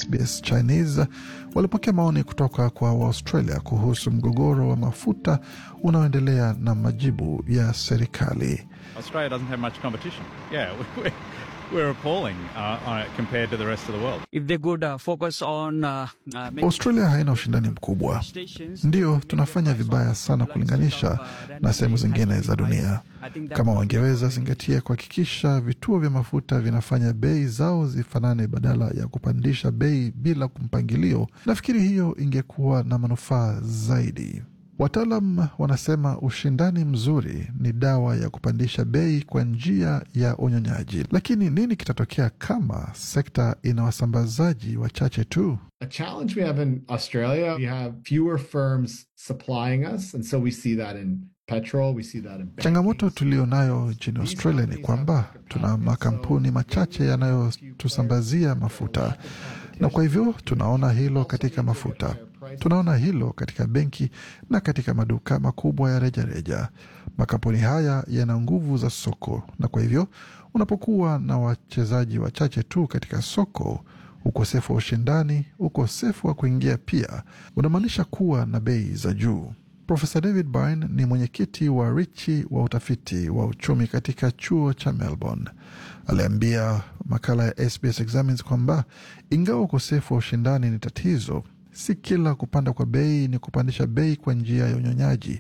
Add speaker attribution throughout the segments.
Speaker 1: SBS Chinese walipokea maoni kutoka kwa Waaustralia kuhusu mgogoro wa mafuta unaoendelea na majibu ya serikali.
Speaker 2: Australia doesn't have much competition. Yeah, we're, we're appalling uh, on it compared to the rest of the world.
Speaker 3: If they could uh, focus on uh, uh, making
Speaker 1: Australia haina ushindani mkubwa,
Speaker 3: stations,
Speaker 1: ndiyo tunafanya vibaya sana kulinganisha na sehemu zingine za dunia. Kama wangeweza zingatia kuhakikisha vituo vya mafuta vinafanya bei zao zifanane badala ya kupandisha bei bila mpangilio, nafikiri hiyo ingekuwa na manufaa zaidi. Wataalam wanasema ushindani mzuri ni dawa ya kupandisha bei kwa njia ya unyonyaji. Lakini nini kitatokea kama sekta ina wasambazaji wachache tu?
Speaker 4: A challenge we have in Australia, we have fewer firms supplying us. And so we see that in petrol, we see that in banking.
Speaker 1: Changamoto tulio nayo nchini Australia ni kwamba tuna makampuni machache yanayotusambazia mafuta, na kwa hivyo tunaona hilo katika mafuta, tunaona hilo katika benki na katika maduka makubwa ya rejareja. Makampuni haya yana nguvu za soko, na kwa hivyo unapokuwa na wachezaji wachache tu katika soko ukosefu wa ushindani, ukosefu wa kuingia pia unamaanisha kuwa na bei za juu. Profesa David Byrne ni mwenyekiti wa Richi wa utafiti wa uchumi katika chuo cha Melbourne. Aliambia makala ya SBS Examines kwamba ingawa ukosefu wa ushindani ni tatizo, si kila kupanda kwa bei ni kupandisha bei kwa njia ya unyonyaji,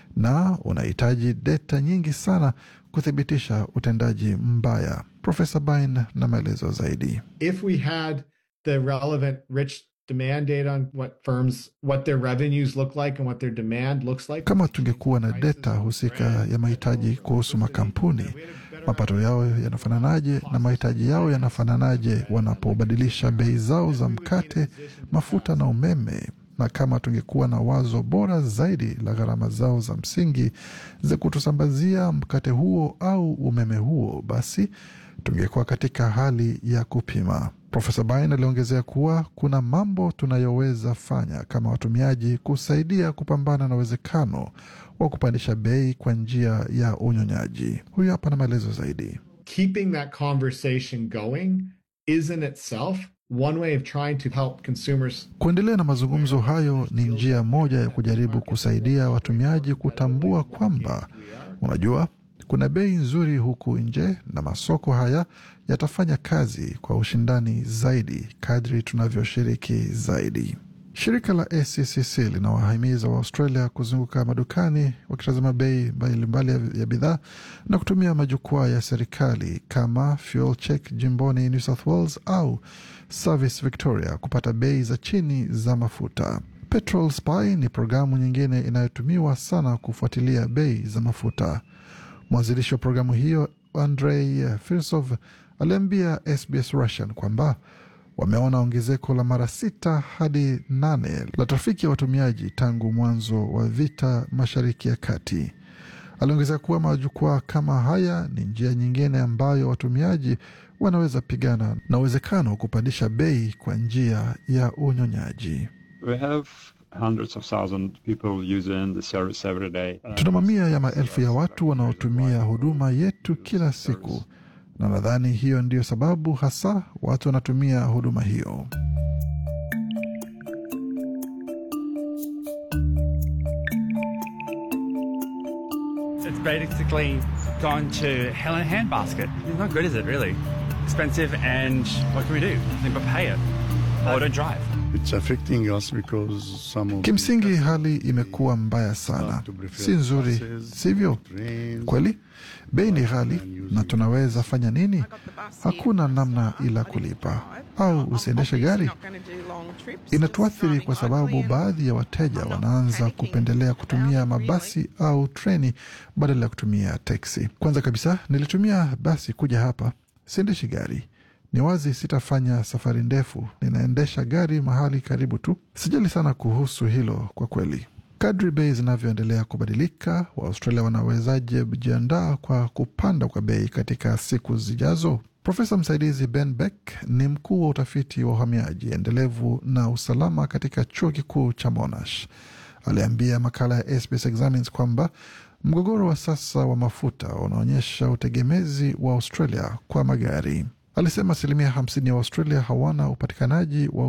Speaker 1: na unahitaji deta nyingi sana kuthibitisha utendaji mbaya. Profesa Byrne na maelezo zaidi.
Speaker 4: If we had the relevant rich demand data on what firms, what their revenues look like and what their demand looks like.
Speaker 1: Kama tungekuwa na deta husika ya mahitaji kuhusu makampuni, mapato yao yanafananaje na mahitaji yao yanafananaje wanapobadilisha bei zao za mkate, mafuta na umeme, na kama tungekuwa na wazo bora zaidi la gharama zao za msingi za kutusambazia mkate huo au umeme huo, basi tungekuwa katika hali ya kupima. Profesa Bain aliongezea kuwa kuna mambo tunayoweza fanya kama watumiaji kusaidia kupambana na uwezekano wa kupandisha bei kwa njia ya unyonyaji. Huyu hapa na maelezo zaidi.
Speaker 4: Keeping that conversation going is in itself one way of trying to help consumers
Speaker 1: Kuendelea na mazungumzo hayo ni njia moja ya kujaribu kusaidia watumiaji kutambua kwamba, unajua, kuna bei nzuri huku nje na masoko haya yatafanya kazi kwa ushindani zaidi kadri tunavyoshiriki zaidi. Shirika la ACCC linawahimiza Waaustralia kuzunguka madukani wakitazama bei mbalimbali ya, ya bidhaa na kutumia majukwaa ya serikali kama Fuel Check jimboni New South Wales au Service Victoria kupata bei za chini za mafuta. Petrol Spy ni programu nyingine inayotumiwa sana kufuatilia bei za mafuta. Mwanzilishi wa programu hiyo Andrei Firsov aliambia SBS Russian kwamba wameona ongezeko la mara sita hadi nane la trafiki ya watumiaji tangu mwanzo wa vita Mashariki ya Kati. Aliongezea kuwa majukwaa kama haya ni njia nyingine ambayo watumiaji wanaweza pigana na uwezekano wa kupandisha bei kwa njia ya unyonyaji.
Speaker 5: We have hundreds of thousands people using the service every day. Uh,
Speaker 1: Tuna mamia ya maelfu ya watu wanaotumia huduma yetu kila siku, na nadhani hiyo ndiyo sababu hasa watu wanatumia huduma hiyo.
Speaker 6: It's basically gone to hell in a handbasket. It's not good, is it, really? Expensive, and what can we do? Nothing but pay it. Or don't drive.
Speaker 7: It's affecting us because some of
Speaker 1: Kimsingi hali imekuwa mbaya sana, si nzuri, sivyo? Kweli bei ni ghali, na tunaweza fanya nini? Hakuna namna ila kulipa au usiendeshe gari. Inatuathiri kwa sababu baadhi ya wateja wanaanza kupendelea kutumia mabasi au treni badala ya kutumia teksi. Kwanza kabisa, nilitumia basi kuja hapa, siendeshi gari. Ni wazi sitafanya safari ndefu, ninaendesha gari mahali karibu tu. Sijali sana kuhusu hilo kwa kweli. Kadri bei zinavyoendelea kubadilika, Waaustralia wanawezaje jiandaa kwa kupanda kwa bei katika siku zijazo? Profesa msaidizi Ben Beck ni mkuu wa utafiti wa uhamiaji endelevu na usalama katika chuo kikuu cha Monash. Aliambia makala ya SBS Examines kwamba mgogoro wa sasa wa mafuta unaonyesha utegemezi wa Australia kwa magari. Alisema asilimia hamsini ya Australia hawana upatikanaji wa